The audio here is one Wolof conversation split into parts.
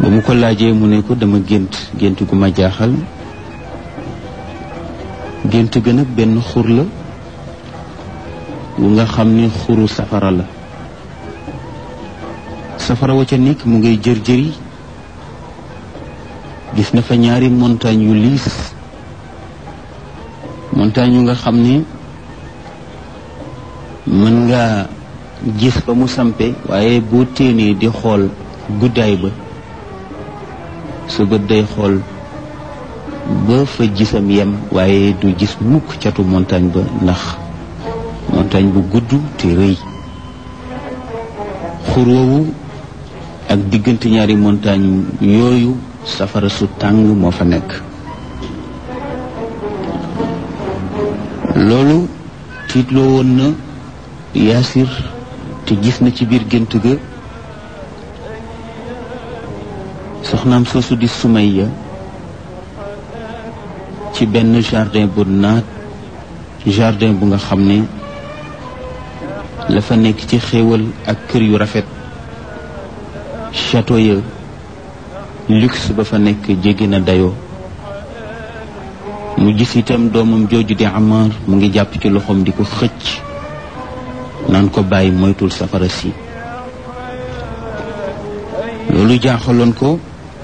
ba mu ko laajee mu ne ko dama gént gént gu ma jaaxal gént ga nag benn xur la wu nga xam ne xuru safara la safara wa ca nekk mu ngay jër jëri gis na fa ñaari montagne yu liis montagne yu nga xam ne mën nga gis ba mu sampe waaye boo téenee di xool guddaay ba sa bët day xool ba fa gisam yem waaye du gis mukk catu montagne ba ndax montagne bu gudd te rëy xur woowu ak diggante ñaari montagne yooyu safara su tàng moo fa nekk loolu tiitloo woon na yaasir te gis na ci biir gént ga soxnaam soosu di Sumayya ci benn jardin bu naat jardin bu nga xam ne la fa nekk ci xéewal ak kër yu rafet château ya luxe ba fa nekk jéggi na dayoo mu gis itam doomam jooju di Amar mu ngi jàpp ci loxoom di ko xëcc naan ko bàyyi moytul safara si loolu jaaxaloon ko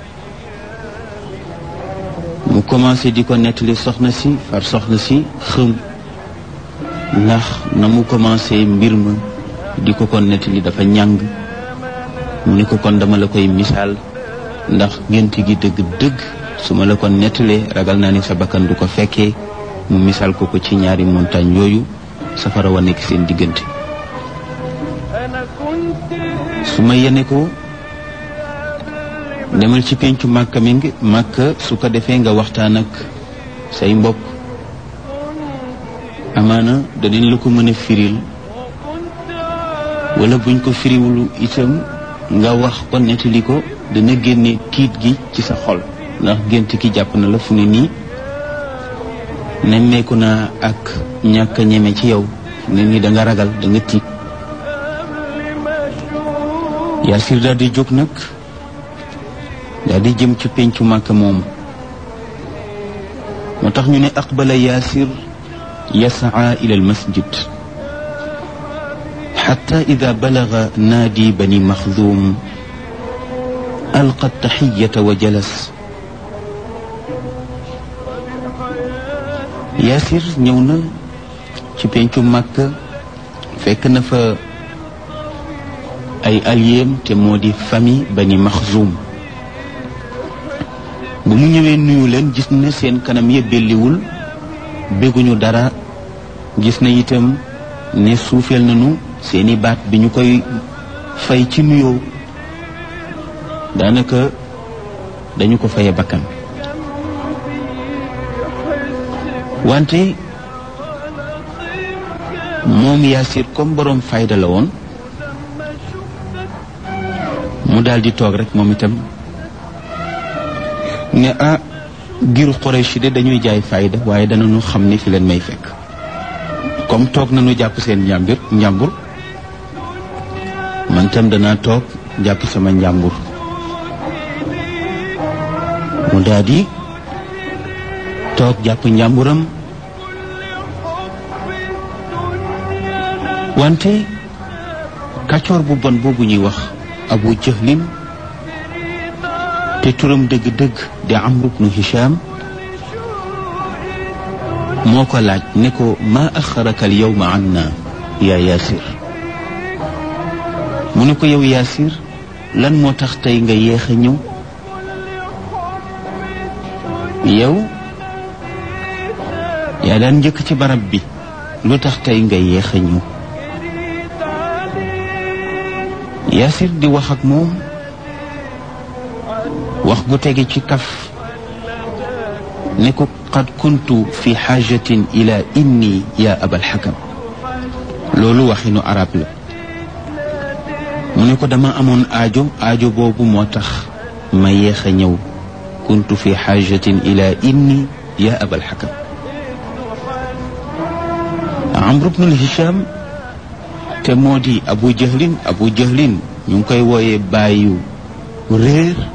mu commencé di ko nettali soxna si far soxna si xëm ndax na mu commencé mbir ma di ko ko nettali dafa ñàng mu ni ko kon dama la koy misaal ndax gént gi dëgg-dëgg su ma la ko nettalee ragal naa ni sa bakkan du ko fekkee mu misaal ko ko ci ñaari montagne yooyu safara wa nekk seen diggante su ma yene ko demal ci pencu màkka mi ngi màkka su ko defee nga waxtaan ak say mbokk amaana danañ la ko mën a firil wala buñ ko firiwulu itam nga wax ko nettali ko dana génne tiit gi ci sa xol ndax gént ki jàpp na la fu ne nii nemmeeku naa ak ñàkk a ñeme ci yow fu ne nii da nga ragal da nga tiit Yaasir daal di jóg nag daal di jëm ci pencu màkka moomu moo tax ñu ne aqbala Yaasir yasaa ila al masjid xatta ida balaga naadi bani maxdum alqa taxiyata wa jalas Yaasir ñëw na ci pencu màkka fekk na fa ay alliéem te moo di famille bani maxzum bu mu ñëwee nuyu leen gis na seen kanam ya belliwul bégguñu dara gis na itam ne suufeel nañu seeni baat bi ñu koy fay ci nuyoo daanaka dañu ko faye bakkan wante moom Yaasir comme boroom fayda la woon mu daal di toog rek moom itam ne ah giru Quraysh de dañuy jaay fayda waaye danañu xam ni fi leen may fekk comme toog nañu jàpp seen njàmbur njàmbur man tam danaa toog jàpp sama njàmbur mu daal di toog jàpp njàmburam wante kàccoor bu bon boobu ñuy wax abu jahlin te turam dëgg-dëgg di amru bnu hisham moo ko laaj ne ko maa axaraka al yawma anna yaa yaasir mu ne ko yow yaasir lan moo tax tey nga yéex a ñëw yow yaa daan njëkk ci barab bi lu tax tey nga yéex a ñëw yaasir di wax ak moom wax gu tege ci kaf ne ko qad kuntu fi xaajatin ila inni ya abal xakam loolu waxinu arab la mu ne ko dama amoon aajo aajo boobu moo tax ma yéex a ñëw kuntu fi xaajatin ila inni ya abal xakam amru bnul hisham te moo di abu jahlin abu jahlin ñu ngi koy wooyee bàyyu réer